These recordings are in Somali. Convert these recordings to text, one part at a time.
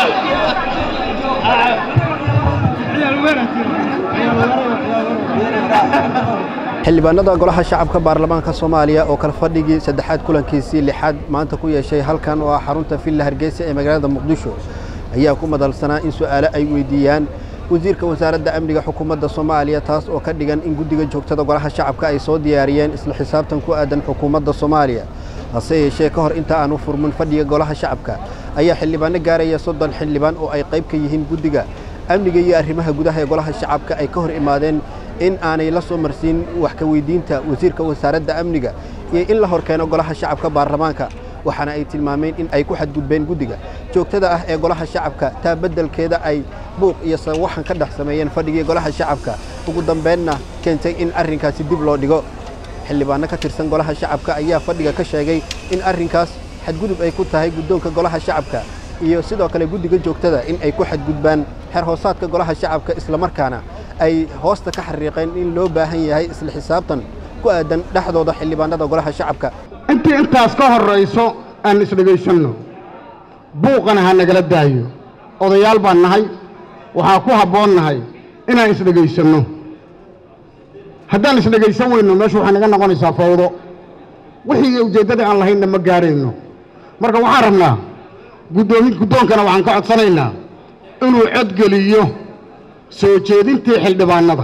xildhibaanada golaha shacabka baarlamaanka soomaaliya oo kala fadhigii saddexaad kulankiisii lixaad maanta ku yeeshay halkan oo ah xarunta villa hargeysa ee magaalada muqdisho ayaa ku madalsanaa in su'aalo ay weydiiyaan wasiirka wasaaradda amniga xukuumadda soomaaliya taas oo ka dhigan in guddiga joogtada golaha shacabka ay soo diyaariyeen isla xisaabtan ku aadan xukuumadda soomaaliya hase yeeshee ka hor inta aanu furmin fadhiga golaha shacabka ayaa xildhibaano gaaraya soddon xildhibaan oo ay qayb ka yihiin guddiga amniga iyo arrimaha gudaha ee golaha shacabka ay ka hor imaadeen in aanay la soo marsiin wax ka weydiinta wasiirka wasaaradda amniga iyo in la hor keeno golaha shacabka baarlamaanka waxaana ay tilmaameen in ay ku xadgudbeen guddiga joogtada ah ee golaha shacabka taa beddelkeeda ay buuq iyo sawaxan ka dhex sameeyeen fadhigii golaha shacabka ugu dambeynna keentay in arrinkaasi dib loo dhigo xildhibaano ka tirsan golaha shacabka ayaa fadhiga ka sheegay in arrinkaas xadgudub ay ku tahay guddoonka golaha shacabka iyo sidoo kale guddiga joogtada in ay ku xadgudbaan xeer hoosaadka golaha shacabka islamarkaana ay hoosta ka xariiqeen in loo baahan yahay isla xisaabtan ku aadan dhexdooda xildhibaanada golaha shacabka intii intaas ka horrayso aan isdhegaysanno buuqana ha nagala daayo odayaal baan nahay waxaa ku habboon nahay inaan isdhegaysanno haddaan isdhegaysan weyno meeshu waxay naga noqonaysaa fawdo wixii ujeeddada aan lahaynna ma gaarayno marka waxaan rabnaa guddoomi guddoonkana waxaan ka codsanaynaa inuu codgeliyo soo jeedintii xildhibaannada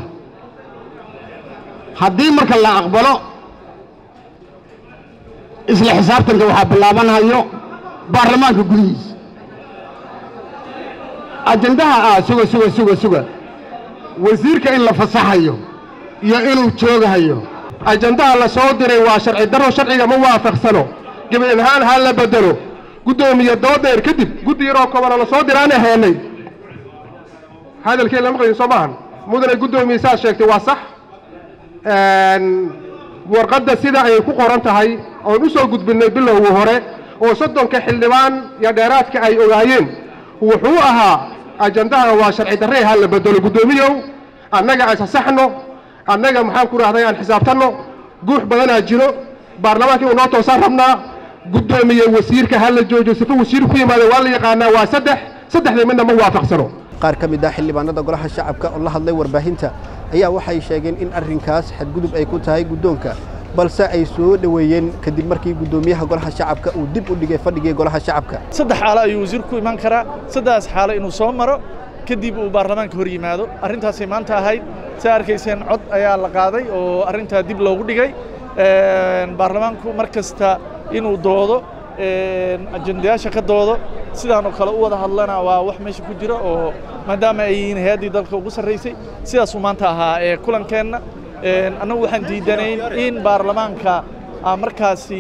haddii marka la aqbalo isla xisaabtanka waxaa bilaabanhayo baarlamaanka gudihiisa ajendaha ah suga suga suga suga wasiirka in la fasaxayo iyo inuu joogahayo ajendaha la soo diray waa sharci darro sharciga ma waafaqsano gebi ahaan ha la bedelo guddoomiye doodeer kadib guddi yaroo kobana la soo diraana heenay hadalkii lama qayin soo maahan mudane guddoomiye saad sheegtay waa sax warqadda sida ay ku qoran tahay oon u soo gudbinnay bilowgii hore oo soddonka xildhibaan iyo dheeraadka ay ogaayeen wuxuu ahaa ajendahan waa sharci darre ha la bedelo guddoomiyow annaga aan sasaxno annaga maxaan ku rahday aan xisaabtanno guux badanaa jiro baarlamaanka inuu noo toosaan rabnaa guddoomiye wasiirka ha la joojiyo sifa wasiir ku yimaada waa la yaqaanaa waa saddex saddexda midna ma waafaqsano qaar ka mid ah xildhibaanada golaha shacabka oo la hadlay warbaahinta ayaa waxay sheegeen in arrinkaas xadgudub ay ku tahay guddoonka balse ay soo dhoweeyeen kadib markii guddoomiyaha golaha shacabka uu dib u dhigay fadhigii golaha shacabka saddex xaalo ayuu wasiirku ku iman karaa saddexdaas xaalo inuu soo maro kadib uu baarlamaanka hor yimaado arrintaasay maanta ahayd saa arkayseen cod ayaa la qaaday oo arrintaa dib loogu dhigay baarlamaanku mar kasta inuu doodo ajendayaasha ka doodo sidaanoo kale u wada hadlana waa wax meesha ku jira oo maadaama ay yihiin hay-addii dalka ugu sarraysay sidaasuu maanta ahaa ee kulankeenna annagu waxaan diidanayn in baarlamaanka markaasi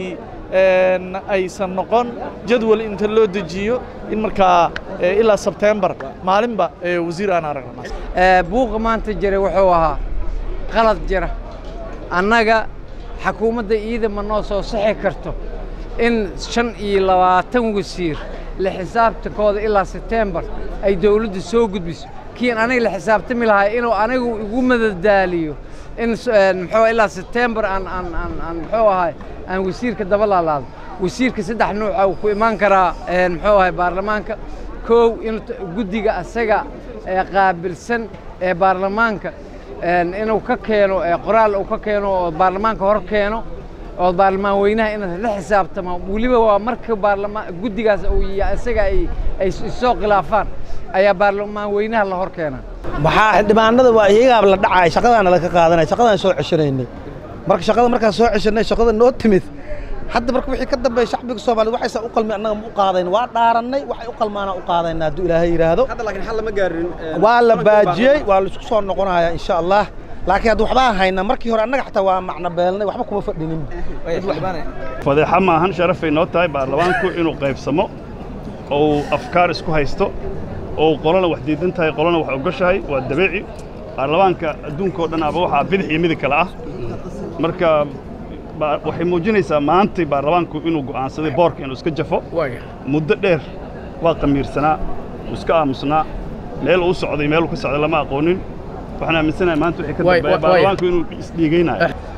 aysan noqon jadwal inta loo dejiyo in markaa ilaa sebtembar maalinba wasiir aan aragna buuqa maanta jira wuxuu ahaa qalad jira annaga xakuumadda iida ma noo soo sixi karto in shan iyo labaatan wasiir la xisaabtankooda ilaa sebtembar ay dawladdu soo gudbiso kiin aniga la xisaabtami lahaa inuu anigu igu madadaaliyo in muxuu ilaa sebtembar aan aan aan aan muxuu ahay aan wasiirka daba laalaado wasiirka saddex nuuca uu ku imaan karaa muxuu ahay baarlamaanka kow in guddiga asaga qaabilsan ee baarlamaanka inuu ka keeno qoraal uu ka keeno oo baarlamaanka hor keeno oo baarlamaan weynaha inaad la xisaabtamo weliba waa marka baarlamaan guddigaas isaga ay ay soo khilaafaan ayaa baarlamaan weynaha la hor keena maxaa xildhibaanada waa iyagaaba la dhacay shaqadaana laga qaadanay shaqadaan soo ceshanaynay marka shaqada markaan soo ceshanay shaqada noo timid hadda marka wixii ka dambeeya shacbiga soomaaliyed waxaysan u qalmin annaga ma u qaadayn waa dhaarannay waxay u qalmaana u qaadayna hadduu ilaahay yidhaahdo hadda laakiin xal lama gaarin waa la baajiyey waa la isku soo noqonayaa insha allah laakiin hadda waxbaan haynaa markii hore annaga xataa waa macno beelnay waxba kuma fadhinin fadeexa maahan sharafay noo tahay baarlamaanku inuu qaybsamo oo uu afkaar isku haysto oo uu qolana wax diidan tahay qolana wax ogoshahay waa dabeeci baarlamaanka adduunkao dhan aba waxaa bidix iyo midig kale ah marka waxay muujinaysaa maantay baarlamaanku inuu go'aansaday boorka inuu iska jafo muddo dheer waa qamiirsanaa uu iska aamusnaa meel uu socday meel uu ka socday lama aqoonin waxaan aaminsanahay maanta wixii ka dambeeya baarlamaanku inuu isdhiigaynayo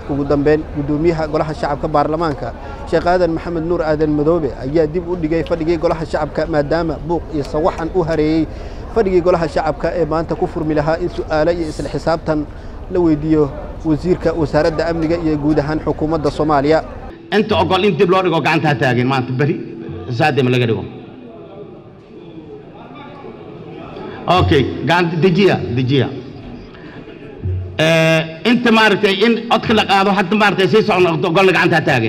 ugu dambeyn guddoomiyaha golaha shacabka baarlamaanka sheekh aadan maxamed nuur aadan madoobe ayaa dib u dhigay fadhigii golaha shacabka maadaama buuq iyo sawaxan u hareeyey fadhigii golaha shacabka ee maanta ku furmi lahaa in su'aalo iyo isla xisaabtan la weydiiyo wasiirka wasaaradda amniga iyo guud ahaan xukuumadda soomaaliya inta ogol in dib loo dhigo gacanta ha taagin maanta beri saadema laga dhigo okay gacanta dejiya dejiya inta maaragtay in codka la qaado hadda maaragtay sii socon ogolna gacanta ha taagin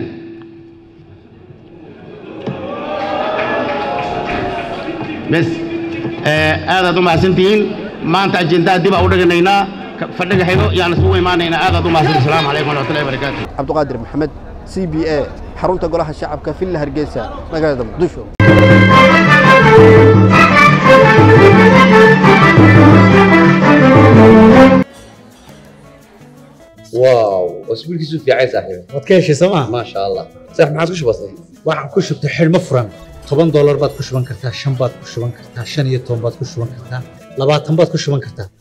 bes aadaad u mahadsantihiin maanta ajendaha dib aa u dhiganaynaa fadhiga xigo yaan isugu imaanaynaa aadaad u mahadsantihin asalaamu calaykum waraxmatullahi wabarakaatu cabdiqaadir maxamed c b a xarunta golaha shacabka villa hargeysa magaalada muqdisho واو اسبوع كيسو في عايز صاحبي waad ka heshay sooma ما شاء الله صح ما عادش بسيط waxaan ku shubtay xidhmo furan toban doolar baad ku shuban kartaa shan baad ku shuban kartaa shan iyo toban baad ku shuban kartaa labaatan baad ku shuban kartaa